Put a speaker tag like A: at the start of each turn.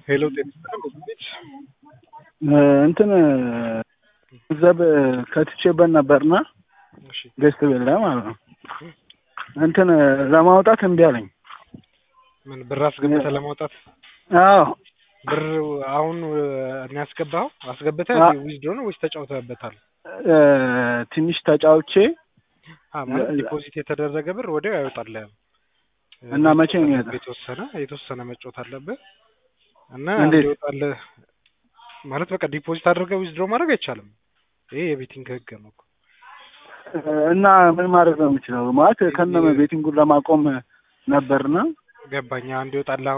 A: ሄሎ ጤና ቤት
B: እንትን ገንዘብ ከትቼበት ነበርና
A: እሺ
B: ገዝት ቤት ላይ ማለት ነው። እንትን ለማውጣት እምቢ አለኝ።
A: ምን ብር አስገብተህ ለማውጣት
B: አዎ
A: ብር አሁን እኔ ያስገባኸው አስገብተህ
B: አ-
A: ዊዝድሮ ነው ወይስ ተጫውተህበታል?
B: እ፣ ትንሽ ተጫውቼ
A: አ ማለት
B: ለ-
A: ዲፖዚት የተደረገ ብር ወዲያው ያወጣልህም
B: እና መቼ ነው የሚወጣው?
A: የተወሰነ የተወሰነ መጫወት አለብህ እና
B: እንዴት?
A: እንዲወጣልህ ማለት በቃ ዲፖዚት አድርገህ ዊዝድሮ ማድረግ አይቻልም። ይሄ የቤቲንግ ህግ ነው እኮ።
B: እና ምን ማድረግ ነው የምችለው? ማለት ከነ ቤቲንጉን ለማቆም ነበርና
A: ገባኝ። እንዲወጣልህ